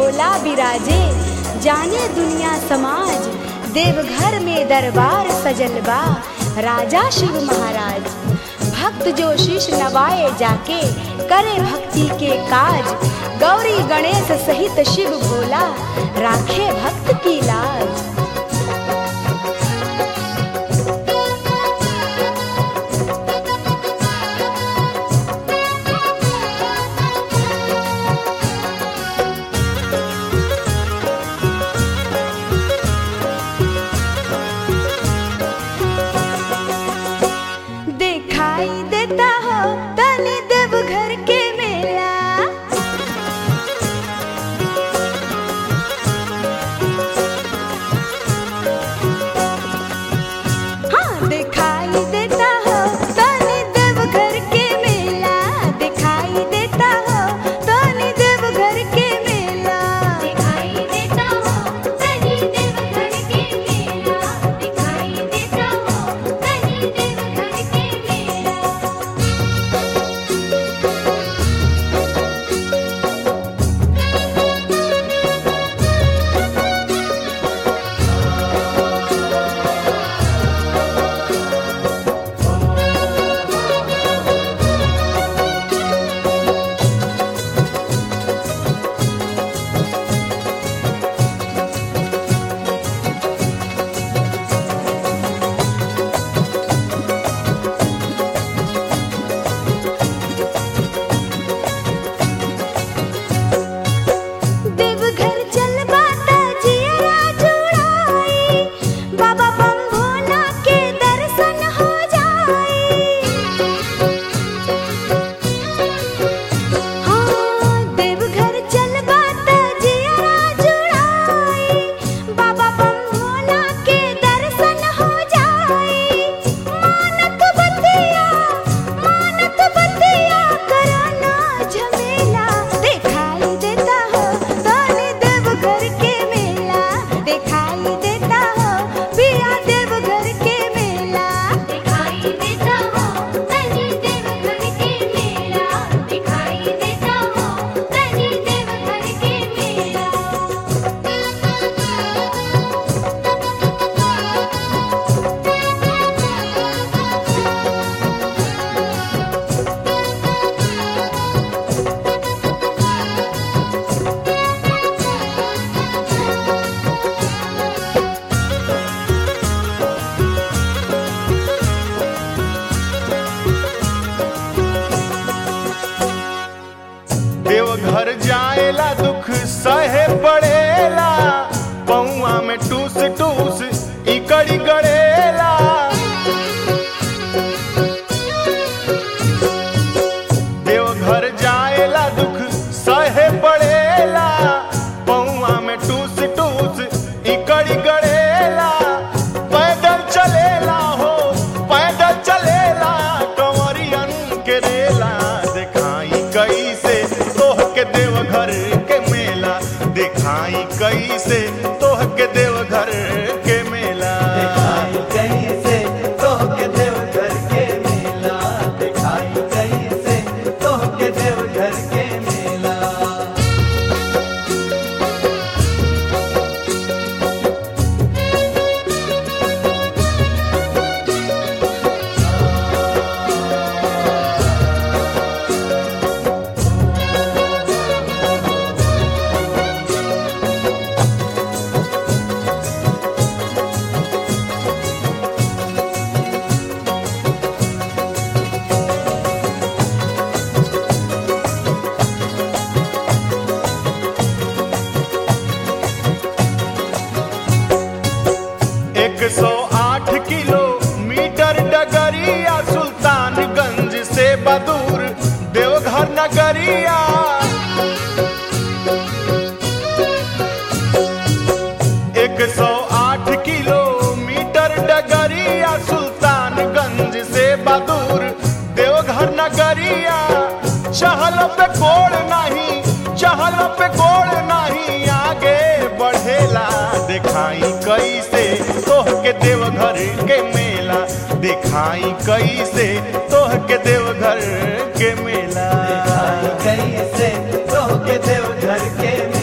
भोला बिराजे जाने दुनिया समाज देवघर में दरबार सजल बा राजा शिव महाराज भक्त जो शीश नवाए जाके करे भक्ति के काज गौरी गणेश सहित शिव भोला राखे भक्त की लाज दिखाई देता हो तनी देवघर के मेला हाँ दिखाई देता हो तनी देवघर के मेला दिखाई देता हो तनी देवघर के मेला दिखाई देता हो कहीं देवघर के मेला दिखाई देता हो कहीं देवघर के मेला देवघर चल बाता जियरा जुड़ाई बाबा बम भोला के दर्शन हो जाई हाँ देवघर चल बाता जियरा जुड़ाई बाबा बम भोला के दर्शन हो जाई मानत बतिया मानत बतिया करना झमेला दिखाई देता हो तनी देवघर के मेला दिखाई देता हो पिया देवघर के मेला दिखाई देता हो कहीं देवघर के मेला दिखाई देता हो कहीं देवघर के मेला देवघर जाएला दुख सहे पड़ेला पौआ में टूस टूस इकड़ी गड़ेला देवघर जाएला दुख सहे पड़ेला पौआ में टूस टूस इकड़ी गड़ेला पैदल चलेला हो पैदल चलेला कंवरियन के रेला दिखाई कैसे तोह के देवघर के मेला दिखाई कैसे तोह के देवघर के मेला दिखाई कैसे तोहके देवघर के मेला दिखाई कैसे तोहके देवघर के मेला एक सौ आठ किलोमीटर डगरिया सुल्तानगंज से बदूर देवघर नगरिया एक सौ आठ किलोमीटर डगरिया सुल्तानगंज से बदूर देवघर नगरिया चहल पे गोड़ नहीं चहल पे गोड़ नहीं आगे बढ़ेला दिखाई कैसे तोह के देवघर के मेला दिखाई कैसे तोह के देवघर के मेला दिखाई कैसे तोहके देवघर के